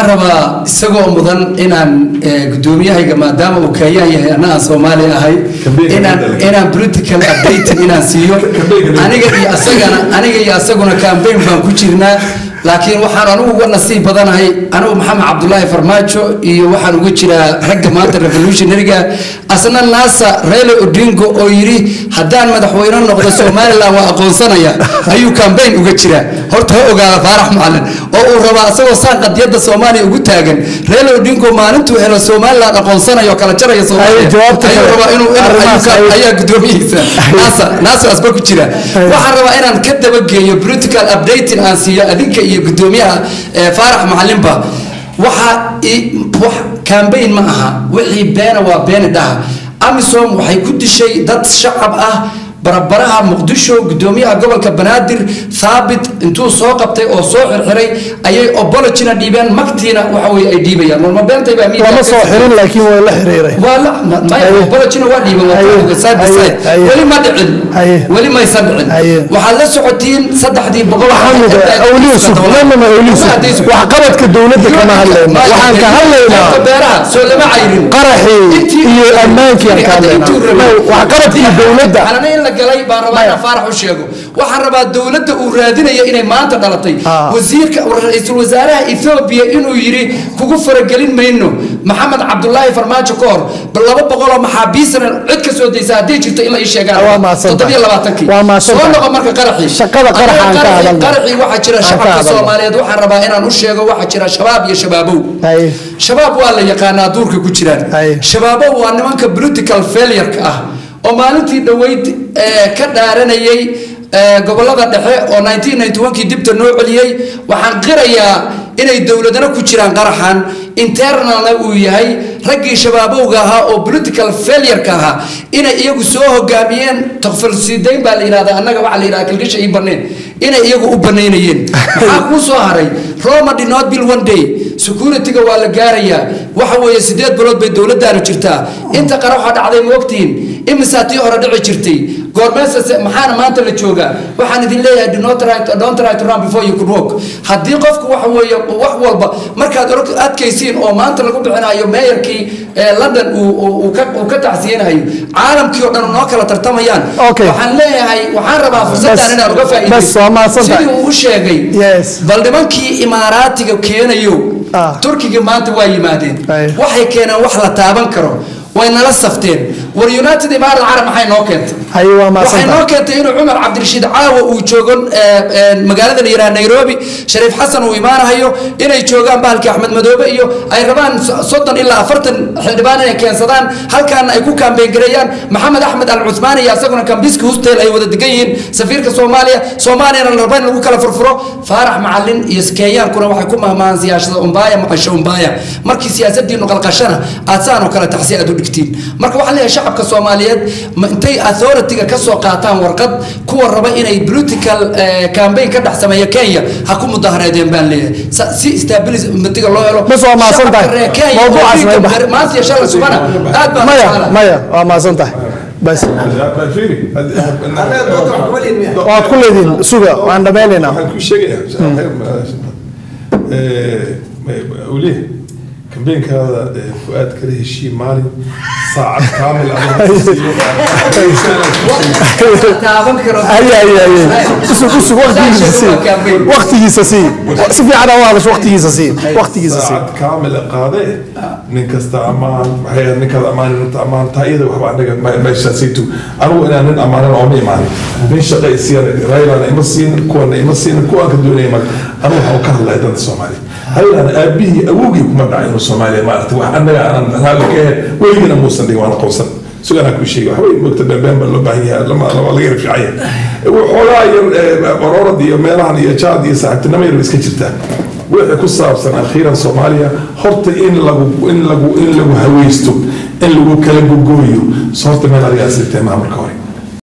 waxaan rabaa isagoo mudan inaan eh, gudoomiyahayga maadaama uu keeyaan yahay anna aan soomaali ahay Kambeynka inaan bedel. inaan political updating inaan siiyo Kambeynka bedel. aniga iyo asagana aniga iyo asaguna campaign baan ku jirnaa laakiin waxaan anigu uga nasiib badanahay anigu maxamed cabdulaahi farmaajo iyo waxaan uga jiraa ragga maanta revolutionaryga asna naasa reyle odingo oo yidhi haddaan madaxweyne noqdo somaliland waa aqoonsanaya ayuu campaign uga jiraa horta ha ogaada faarax macalin oo uu rabaa asagoo saan qadiyadda soomaaliya ugu taagan reyle odingo maalintuu helo somaliland aqoonsanayo oo kala jaraya Ay, soomaaliya jawaabta ayuu kale. rabaa inuu inuu- ayuu Arrimahaas ka- ay- ayaa gudoomiyihiisa naasa naasa asba ku jira waxaan rabaa inaan ka dabageeyo political updating aan siiyo adinka iyo gudoomiyaha eh, faarax macalinba waxa i- wax campaign ma aha wixii beena waa beeni dhaha amisom waxay ku dishay dad shacab ah barabaraha muqdisho gudoomiyaha gobolka banaadir thaabit intuu soo qabtay oo soo xirxiray ayay obologina dhiibeen magtiina waxa weye ay dhiibayaan norma beentay baa miidiya lama ka soo soo- xirin laakiin waa la xiriiray waa la ma- maya Haye. obologina waa dhiiban waa Haye. ka side by Haye. side. Haye. weli ma dhicin Haye. weli maysan dhicin Haye. waxaad la socotiin saddexdii boqol maxamed awliisuf mamama awliisuf waxqabadka dowladda kama hadlayna waxaan ka hadlaynaa beeraha soo lama cayrin qaraxii iyo ammaankii aan ka hadlaynaa waxqabadkii dowladda xalana in la galay baan rabaa inaan faarax u sheego waxaan rabaa dowladda uu raadinaya inay maanta dhalatay Ah. wasiirka ra-iisul wasaaraha ethoobia inuu yidhi kugu faragelin mayno maxamed cabdulaahi farmaajo ka hor bal laba boqoloo maxaabiisana cid ka soo daysa haddii jirto in la ii sheegaan Waa mahadsantahay. toddobiyo labaatankii Waa mahadsantahay. soo noqo marka qaraxii Shaqada qaraxa aan ka Qaraxii- hadalno. qaraxii waxaa jira Aan ka shacabka hadalno. soomaaliyeed waxaan rabaa inaan u sheego waxaa jira shabaab iyo shabaabow Haye. shabaab waa la yaqaanaa duurka ku jiraan Haye. shabaabo waa nimanka political failure-ka ah oo maalintii dhoweyd eh, ka dhaaranayay eh, gobolada dhexe oo 1991kii dibta noo celiyey waxaan qirayaa inay dowladana ku jiraan qaraxan internalna uu yahay raggii shabaabowga ahaa oo political failure-ka ahaa inay iyagu soo hogaamiyeen takfalsiidayn baa la yidhahdaa annaga waxaa la yidhahdaa kilgisha ii baneen inay iyagu u banaynayeen maxaa kuu soo haray roma did not build one day security-ga waa la gaarayaa waxa weeye sideed bilood bay dowladdaanu jirtaa inta qara waxaa dhacday ma ogtihiin imisaa tii hore dhici jirtay goormeesase maxaana maanta la joogaa waxaan idin leeyahay do not try to- don't try to run before you could walk haddii qofku waxa weeye wax walba markaad orog adkaysiin oo maanta lagu bixinayo meeyarkii ee london uu- uu uu ka- uu ka tacsiyanayo caalamkii oo dhan noo kala tartamayaan Okay. waxaan leeyahay waxaan rabaa fursaddan Bas- inaan uga bas, waa mahadsantahay. sidii uu u sheegay Yes. bal nimankii imaaraatiga keenayo Ah. turkiga maanta waa yimaadeen Ay. waxay keeneen wax la taaban karo way nala safteen war united imarat carab maxay noo keentay haye waa waxay mahadsantahay noo keentay inuu cumar cabdirashiid caawa uu joogo eh, eh, magaalada la yidhaha nairobi shariif xasan uu imaanahayo inay joogaan bahalkii axmed madoobe iyo ay rabaan so- soddon ilaa afartan xildhibaan inay keensadaan halkaana ay ku kaambeyn gareeyaan maxamed axmed al cuthmaan iyo asaguna kambiski hustel ay wada degan yihiin safiirka soomaaliya soomaaliyana la raba in lagu kala furfuro faarax macalin iyo kenyaankuna waxay ku mahmahaan siyaasada umbaaya maqasho umbaaya markii siyaasadiinu qalqashana aad saan oo kale taxsi aad u dhigtiin marka waxaan leeyahay shacabka soomaaliyeed ma intay authority-ga ka soo qaataan warqad kuwa raba inay political eh, campaign ka dhex sameeya kenya ha ku mudahareedeen baan leeyahay Sa- si stability-ga loo helo Bas waa mahadsan tahay. shacabka reer Kenya oo Mawduucaas dhiigga naga bax. ber- maanta iyo shalay subana aad baan u maya jeclahay. maya waa mahadsan tahay bas fiiri waad ku leediin suga waan dhammaynaynaa waxaan ku sheegayaa weliya kambeenkaada fuaad kala heshii maalin saacad kaamil taaban karo haye haye haye usug usug waqtigiisa sii waqtigiisa sii si fiican aa u hadasho waqtigiisa sii waqtigiisa sii saacad kaamil qaade nin kasta ammaan maxay ahayd ninkaad ammaan inta ammaan taa iyada waxba anaga meeshaasaytu anigu inaan nin ammaanan ooma imaanin nin shaqa isiyan raylana ima siinin kuwana ima siinin kuwaan ka doonaya marka anigu waxaan ka hadlaya danta soomaaliya raylana aabihii awowgii kuma dhacay inuu soomaaliya maaragtay wax anaga aanan raalli ka ahayn weligana muusan dhigin waana qowsan suganaa kuu sheegay waxbay mogta beenbeen baa loo baahan yahay lama lama laga yar fiican yahay waxoogaa yar baroorad iyo meelahan iyo jaad iyo saaxiibtinimo yar iska jirtaa wixii ku saabsan akhiiran soomaaliya horta in lagu in lagu in lagu haweysto in lagu kala gogooyo so horta meel adigaa sirtee maa marka hore